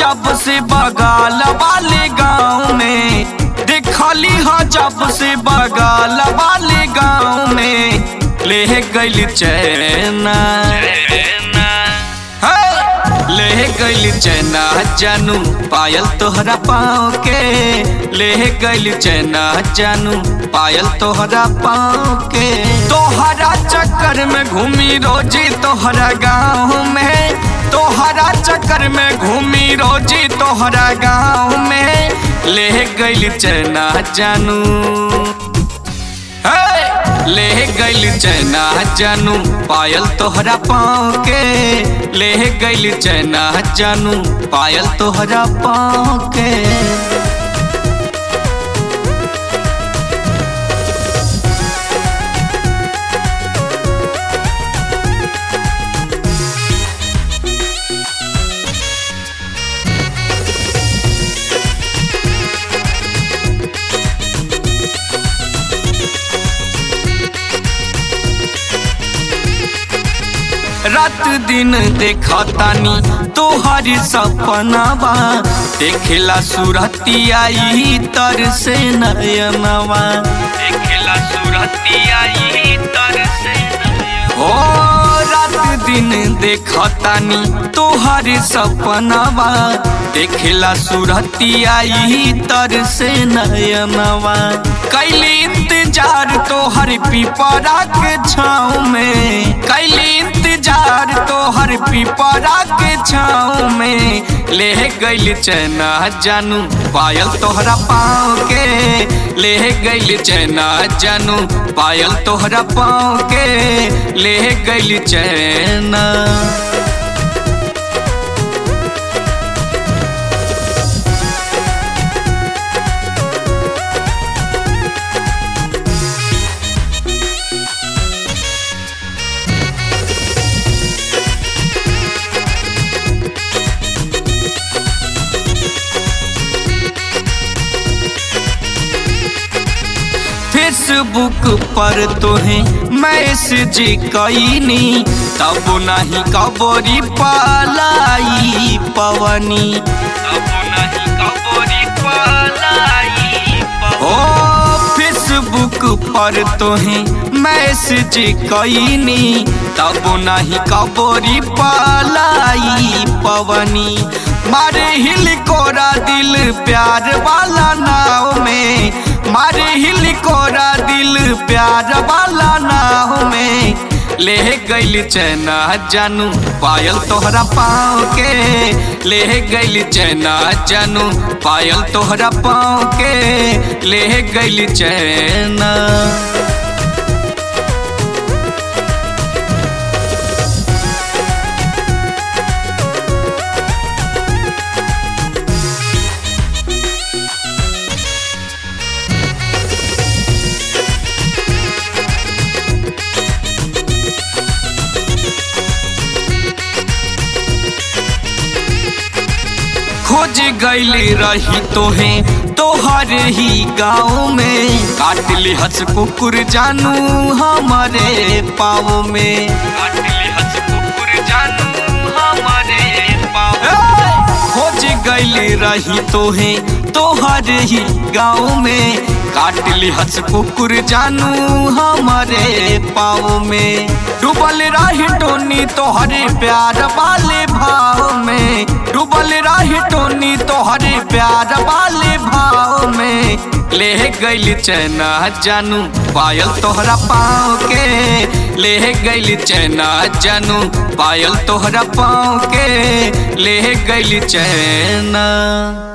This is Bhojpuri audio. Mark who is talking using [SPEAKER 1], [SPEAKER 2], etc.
[SPEAKER 1] जब से बगाल वाले गाँव में देखली हा जब से बगाल वाले गाँव में ले गइल चैना हे! ले गइल चैना जानू पायल तोहरा पाँव के ले गइल चैना जानू पायल तोहरा पाँव के तोहरा चक्कर में घूमी रोजी तोहरा गाँव में तोहरा चक्कर में घूमी रोजी तोहरा गाँव में ले गइल चैना जानू हे! ले गइल चैना जानू पायल तोहरा पाँव के ले गइल चैना जानू पायल तोहरा पाँव के रात दिन देखतानी तोहर सपनावा देखेला सुरतिया ई तर से नयनवा देखेला सुरतिया ई तर से हो रात दिन देखतानी तोहर सपनावा देखेला सुरतिया ई तर से नयनवा कैली इंतजार तोहर पिपरा के छाँव में कैली इंतजार तोहर पिपरा के छाँव में ले गइल चैना जानू पायल तोहरा पाँव के ले गइल चैना जानू पायल तोहरा पाँव के ले गइल चैना फेसबुक पर तोहे मैसेज कईनी तब नहीं कबरी पालाई पवनी तब नहीं कबरी पालाई ओ फेसबुक पर तोहे मैसेज कईनी तब नहीं कबरी पालाई पवनी मारे हिल कोरा दिल प्यार वाला नाव में मारे हिल कोरा दिल प्यार वाला नाव में ले गइल चैना जानू पायल तोहरा पाँव के ले गइल चैना जानू पायल तोहरा पाँव के ले गइल चैना खोज गैली रही तोहे तोहर ही गाँव में काट ली हंस कुकुर जानू हमारे पाँव में काट ली हंस कुकुर जानू हमारे पाँव खोज गैली रही तोहे तोहर ही गाँव में काट ली हंस कुकुर जानू हमारे पाँव में डूबल रही टोनी तोहरे प्यार वाले भाव में डूबल रही टोनी तोहरे प्यार वाले भाव में ले गइल चैना जानू पायल तोहरा पाँव के ले गइल चैना जानू पायल तोहरा पाँव के ले गइल चैना